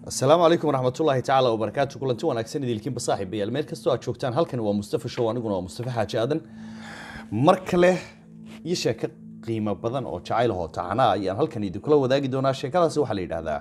asalaamu calaykum waraxmatullaahi tacaala wabarakaatu kulanti wanaagsan idilkiinba saaxiibayaal meel kastoo aad joogtaan halkani waa mustafa show aniguna waa mustafa xaaji aadan mar kale iyo sheeko qiimo badan oo jacayl ahoo tacanaa ayaan halkan idinkula wadaagi doonaa sheekadaasi waxaa la yidhaahdaa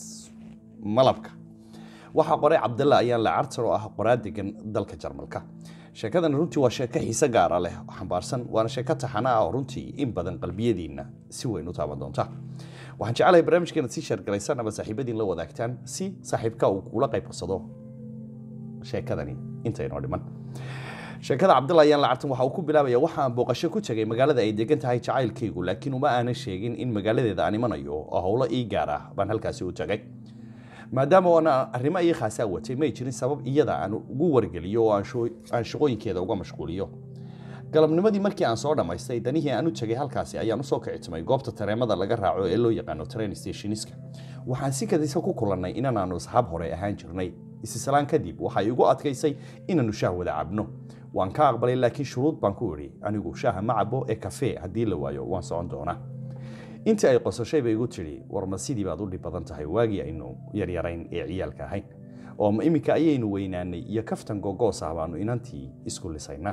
malabka waxaa qoray cabdalla ayaan la cartar oo ah qoraa degan dalka jarmalka sheekadan runtii waa sheeko xiise gaara leh oo xambaarsan waana sheeko taxana ah oo runtii in badan qalbiyadiinna si weyn u taaban doonta waxaan jecelahay barnaamijkeena sii sheergalaysaan ama saaxiibadiin la wadaagtaan si saaxiibka uu kula qayb qarsado sheekadani intaynoo dhiman sheekada cabdalla ayaan lacartan waxa uu ku bilaabaya waxaan booqasho ku tegay magaalada ay degan tahay jacaylkaygu laakiin uma aanan sheegin in magaaladeeda aan imanayo oo howlo ii gaar ah baan halkaasi u tagay maadaama oona arrimo ii khaasaa watay may jirin sabab iyada aan ugu wargeliyo oo aan shaqooyinkeeda uga mashquuliyo galabnimadii markii aan soo dhammaystay danihii aan u tegay halkaasi ayaan usoo kicitimay goobta tareemada laga raaco ee loo yaqaano train stationiska waxaan si kadisa ku kulannay inanaanu asxaab hore ahaan jirnay isisalaan kadib waxay igu adkaysay inaannu shaah wada cabno waan ka aqbalay laakiin shuruud baan ku idhi anigu shaaha ma cabo ee kafee haddii la waayo waan socon doonaa intii ay qosashay bay igu tidhi war ma sidii baad u dhib badan tahay waagii aynu yaryarayn ee ciyaalka ahayn oo ma iminka ayaynu weynaanay iyo kaftan gogoos ah baanu inantii isku lisaynaa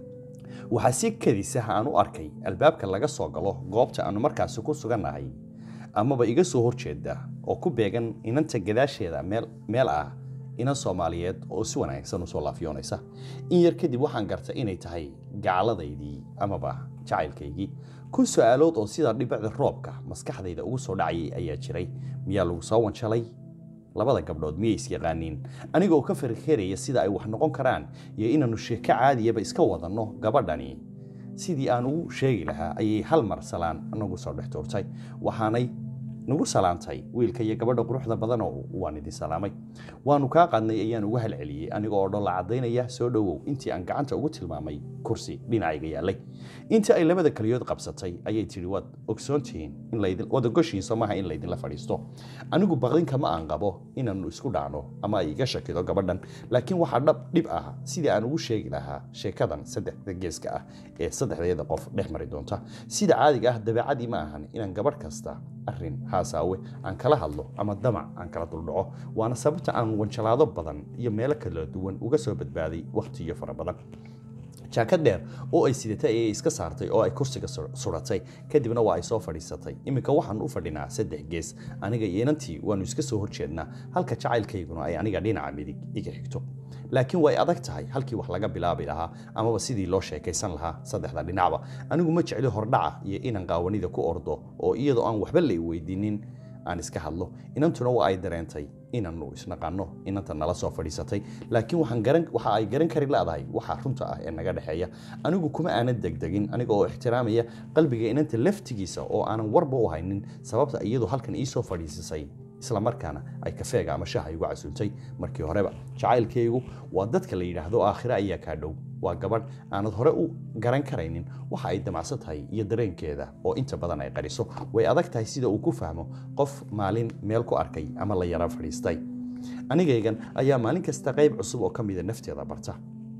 waxaa si kadisa aan u arkay albaabka laga soo galo goobta aanu markaasi ku sugannahay amaba iga soo horjeeda oo ku beegan inanta gadaasheeda meel ah inan soomaaliyeed oo si wanaagsan usoo laafiyoonaysa in yar kadib waxaan gartay inay tahay gacaladaydii amaba jacaylkaygii kun su-aalood oo sida dhibicda roobka maskaxdayda ugu soo dhacayay ayaa jiray miyaa lagu soo wanjalay labada gabdhood miyay isyaqaaniin anigoo ka farkeraya sida ay wax noqon karaan iyo inaannu sheeko caadiyaba iska wadanno gabadhani sidii aan ugu sheegi lahaa ayay hal mar salaan nagu soo dhex tuurtay waxaanay nagu salaantay wiilka iyo gabadha quruxda badanoo waan idin salaamay waanu kaa qaadnay ayaan uga halceliyey aniga oo dholla caddaynaya soo dhowow intii aan gacanta ugu tilmaamay kursi dhinacayga yaallay intii ay labada keliyood qabsatay ayay tidhi waad ogsoontihiin waad ogoshihiin somaha in laydinla fadhiisto anigu baqdinka ma aan qabo inaannu isku dhacno ama ay iga shakido gabadhan laakiin waxaa dhab dhib ah sidii aan ugu sheegi lahaa sheekadan saddexda geeska ah ee saddexdeeda qof dhex mari doonta sida caadiga ah dabeecadii ma ahan inaan gabadh kasta arrin haasaawe aan kala hadlo ama damac aan kala duldhaco waana sababta aan wanjalaado badan iyo meelo kala duwan uga soo badbaaday wakhtiyo fara badan jaakad dheer oo ay sidatay ayay iska saartay oo ay kursiga suratay kadibna waa ay soo fadhiisatay iminka waxaan u fadhinaa saddex gees aniga iyo inantii waannu iska soo horjeednaa halka jacaylkayguna ay aniga dhinaca midig iga xigto laakiin way adag tahay halkii wax laga bilaabi lahaa amaba sidii loo sheekaysan lahaa saddexda dhinacba anigu ma jecli hordhaca iyo inaan qaawanida ku ordo oo iyadoo aan waxba la weydiinin aan iska hadlo inantuna waa ay dareentay inaannu isnaqanno inanta nala soo fadhiisatay laakiin waxa ay garan kari leedahay waxa runta ah ee naga dhexeeya anigu kuma aanan degdegin aniga oo ixtiraamaya qalbiga inanta laftigiisa oo aanan warba u haynin sababta iyadu halkan iisoo fadhiisisay isla markaana ay kafeega ama shaha igu casuultay markii horeba jacaylkaygu waa dadka la yidhaahdo aakhire ayaa kaa dhow waa gabadh aanad hore u garan karaynin waxa ay damacsan tahay iyo dareenkeeda oo inta badan ay qariso way adag tahay sida uu ku fahmo qof maalin meel ku arkay ama la yara fadhiistay anigaygan ayaa maalin kasta qayb cusub oo ka mida nafteeda barta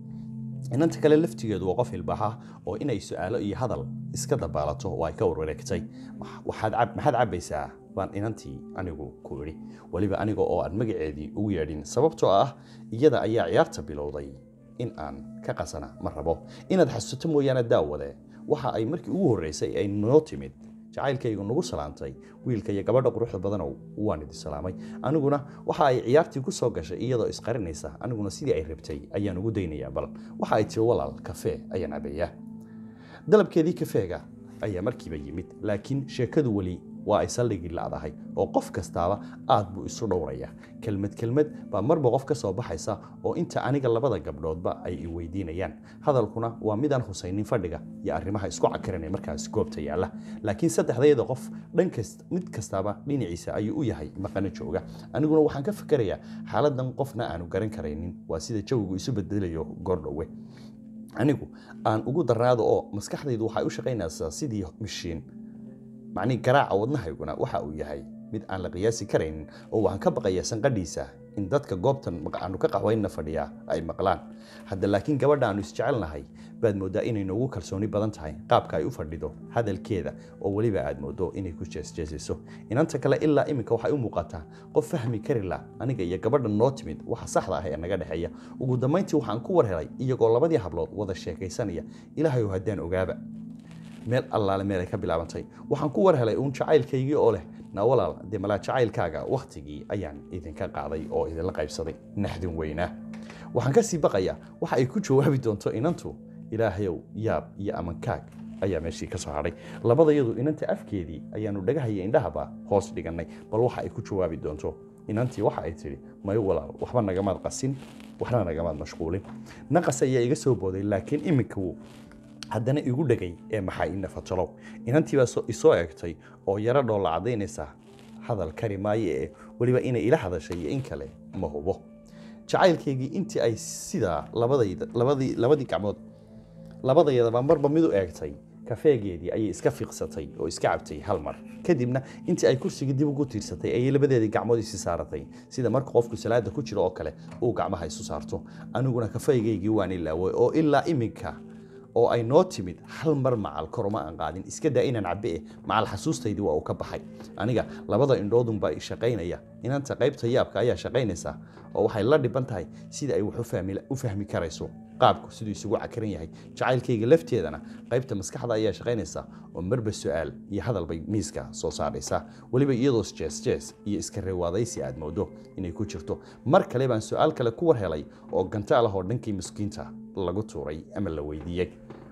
inanta kale laftigeedu waa qof ilbaxa oo inay su-aalo iyo hadal iska dabaalato oo ay ka warwareegtay maxaad cabbaysaa baan inantii anigu ku idhi weliba aniga oo aan magaceedii ugu yeedhin sababtoo ah iyada ayaa ciyaarta bilowday in aan ka qasana ma rabo inaad xasuuto mooyaane daawade waxa ay markii ugu horreysay ay noo timid jacaylkaygu nagu salaantay wiilka iyo gabadha quruxda badanow waan idin salaamay aniguna waxa ay ciyaartii ku soo gashay iyadoo isqarinaysa aniguna sidii ay rabtay ayaan ugu daynayaa bal waxa ay tiri walaal kafee ayaan cabayaa dalabkeedii kafeega ayaa markiiba yimid laakiin sheekadu weli waa ay saldhigii lacdahay oo qof kastaaba aad buu isu dhowraya kelmad kelmad baa marba qof ka soo baxaysa oo inta aniga labada gabdhoodba ay i weydiinayaan hadalkuna waa midaan husaynin fadhiga iyo arrimaha isku cakaranee markaas goobta yaalla laakiin saddexdayada qof dhankast mid kastaaba dhinaciisa ayuu u yahay maqano jooga aniguna waxaan ka fikerayaa xaaladan qofna aanu garan karaynin waa sida jawigu isu bedelayo goordhowe anigu aan ugu darnaado oo maskaxdaydu waxay u shaqaynaysaa sidii mishiin macnii garaaca wadnahayguna waxa uu yahay mid aan la qiyaasi karaynin oo waxaan ka baqayaa sanqadhiisa in dadka goobtan aanu ka qaxwaynna fadhiyaa ay maqlaan hadda laakiin gabadha aanu isjecelnahay baad mooddaa inay noogu kalsooni badan tahay qaabka ay u fadhido hadalkeeda oo weliba aad mooddo inay ku jeesjeesiso inanta kale ilaa iminka waxay u muuqataa qof fahmi kari la aniga iyo gabadha noo timid waxa saxda ah ee naga dhexeeya ugu dambayntii waxaan ku war helay iyagoo labadii hablood wada sheekaysanaya ilaahay oo haddaan ogaaba meel allaale meel ay ka bilaabantay waxaan ku war helay uun jacaylkaygii oo leh na walaal dee malaa jacaylkaaga wakhtigii ayaan idinka qaaday oo idinla qaybsaday naxdin weynaa waxaan ka sii baqayaa waxa ay ku jawaabi doonto inantu ilaahayow yaab iyo amankaag ayaa meeshii ka soo hadhay labadayadu inanta afkeedii ayaanu dhagahaya indhahaba hoos dhigannay bal waxa ay ku jawaabi doonto inantii waxa ay tidhi may walaal waxba nagamaad qasin waxna nagamaad mashquulin naqas ayaa iga soo booday laakiin iminka wuu haddana igu dhegay ee maxaa ina fatalow inantii baa isoo eegtay oo yaro dhoolla caddaynaysa hadal kari maayo ee weliba inay ila hadashay iyo in kale ma hubo jacaylkaygii intii ay sidaa labadayda labadii labadii gacmood labadayadaba marba mid u eegtay kafeegeedii ayay iska fiiqsatay oo iska cabtay hal mar kadibna intii ay kursigii dib ugu tiirsatay ayay labadeedii gacmood isi saaratay sida marka qofku salaada ku jiro oo kale uu gacmaha isu saarto aniguna kafeegaygii waan ilaaway oo ilaa iminka oo ay noo timid hal mar macal koroma aan qaadin iska daa inaan cabbe eh macal xasuustaydii waa uu ka baxay aniga labada indhoodunbaa i shaqaynaya inanta qaybta yaabka ayaa shaqaynaysa oo waxay la dhiban tahay sida ay wax u fahmi karayso qaabku siduu isugu cakaran yahay jacaylkayga lafteedana qaybta maskaxda ayaa shaqaynaysa oo marba su-aal iyo hadal bay miiska soo saaraysa weliba iyadoo jees jees iyo iska reewaadaysi aad moodo inay ku jirto mar kale baan su-aal kale ku war helay oo gantaal ah oo dhankii miskiinta lagu tuuray ama la weydiiyey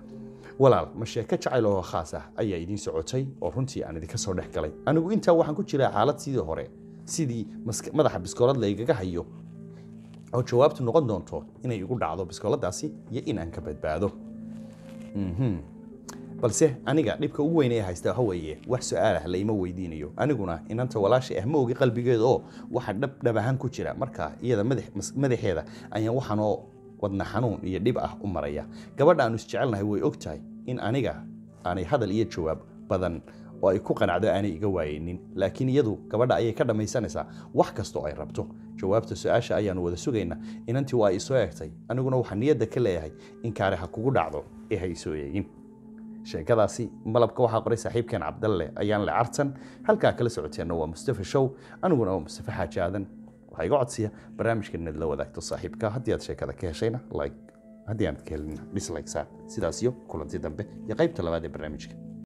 walaal ma sheeko jacayl oo khaas ah ayaa idiin socotay oo runtii aan idinka soo dhex galay anigu intaa waxaan ku jiraa xaalad sidii hore sidii madaxa biskoolad laygaga hayo oo jawaabtu noqon doonto inay igu dhacdo biskooladaasi iyo inaan ka badbaado balse aniga dhibka ugu weyn ee haysta waxa weeye wax su-aalah layma weydiinayo aniguna inanta walaasha ah ma ogi qalbigeeda oo waxa dhab dhab ahaan ku jira marka iyada madaxeeda ayaan waxaanoo wadna xanuun iyo dhib ah u maraya gabadha aanu isjecelnahay way og tahay in aniga aanay hadal iyo jawaab badan oo ay ku qanacdo aanay iga waayeynin laakiin iyadu gabadha ayay ka dhammaysanaysaa wax kastoo ay rabto jawaabta su-aasha ayaanu wada sugaynaa inantii waa isoo eegtay aniguna waxaa niyadda ka leeyahay in kaare ha kugu dhacdo ee ha isoo eegin sheekadaasi malabka waxaa qoray saaxiibkeen cabdalle ayaan le cartan halkaa kala socoteenna waa mustafa show aniguna waa mustafa xaaji aadan waxaa iga codsiya barnaamijkan inaad la wadaagto saaxiibka haddii aad sheekada ka heshayna like haddii aanad ka helin dislike saar sidaas iyo kulanti dambe iyo qaybta labaad ee barnaamijka